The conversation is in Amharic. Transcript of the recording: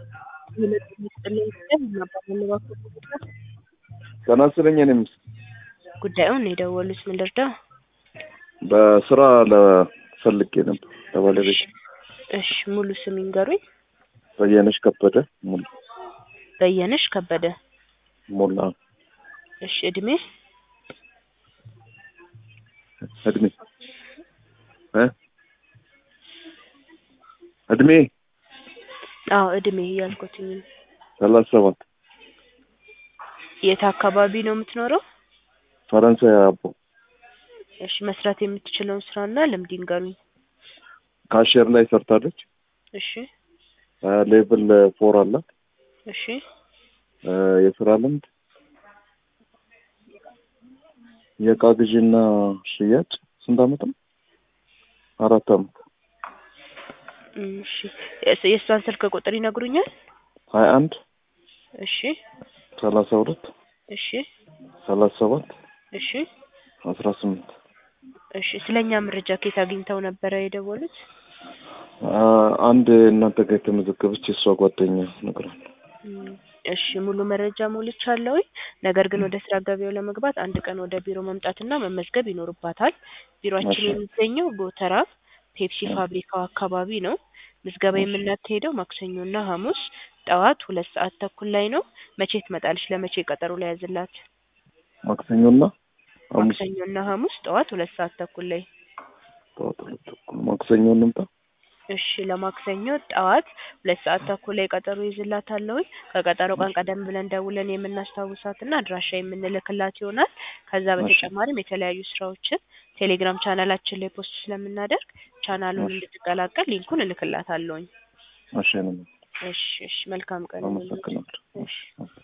ጤና ይስጥልኝ የኔ ሚስት ጉዳዩን የደወሉት ምን ልርዳው? በስራ ለፈልጌ ነበር ለባለቤት እሺ ሙሉ ስም ይንገሩኝ። በየነሽ ከበደ ሙሉ በየነሽ ከበደ። ሙላ እሺ እድሜ እድሜ እ እድሜ አዎ እድሜ እያልኩትኝ ነው። ሰላሳ ሰባት የት አካባቢ ነው የምትኖረው? ፈረንሳይ አቦ እሺ መስራት የምትችለውን ስራና ልምድ ይንገሩኝ። ካሽየር ላይ ሰርታለች። እሺ ሌቭል ፎር አላት። እሺ እ የስራ ልምድ የእቃ ግዢና ሽያጭ ስንት አመት ነው? አራት አመት። እሺ የስ- የእሷን ስልክ ቁጥር ይነግሩኛል? ሀያ አንድ እሺ ሰላሳ ሁለት እሺ ሰላሳ ሰባት እሺ አስራ ስምንት እሺ ስለኛ መረጃ ከየት አግኝተው ነበረ የደወሉት? አንድ እናንተ ጋር የተመዘገበች የእሷ ጓደኛ ነግራል። እም፣ እሺ ሙሉ መረጃ ሞልቻለሁኝ። ነገር ግን ወደ ስራ ገበያው ለመግባት አንድ ቀን ወደ ቢሮ መምጣትና መመዝገብ ይኖርባታል። ቢሮአችን እሺ። የሚገኘው ጎተራ ፔፕሲ ፋብሪካው አካባቢ ነው። ምዝገባ የምናካሄደው ማክሰኞና ሐሙስ ጠዋት ሁለት ሰዓት ተኩል ላይ ነው። መቼ ትመጣለች? ለመቼ ቀጠሮ ላይ ያዝላት? ማክሰኞና ሐሙስ ማክሰኞና ሐሙስ ጠዋት ሁለት ሰዓት ተኩል ላይ ጠዋት ሁለት ተኩል ማክሰኞ እንምጣ። እሺ ለማክሰኞ ጠዋት ሁለት ሰዓት ተኩል ላይ ቀጠሮ ይዝላታለሁኝ። ከቀጠሮ ቀን ቀደም ብለን ደውለን የምናስታውሳትና አድራሻ የምንልክላት ይሆናል። ከዛ በተጨማሪም የተለያዩ ስራዎችን ቴሌግራም ቻናላችን ላይ ፖስት ስለምናደርግ ቻናሉን እሺ። እንድትቀላቀል ሊንኩን እልክላታለሁኝ። እሺ ነው። እሺ እሺ መልካም ቀን ይሁንልሽ። አመሰግናለሁ። እሺ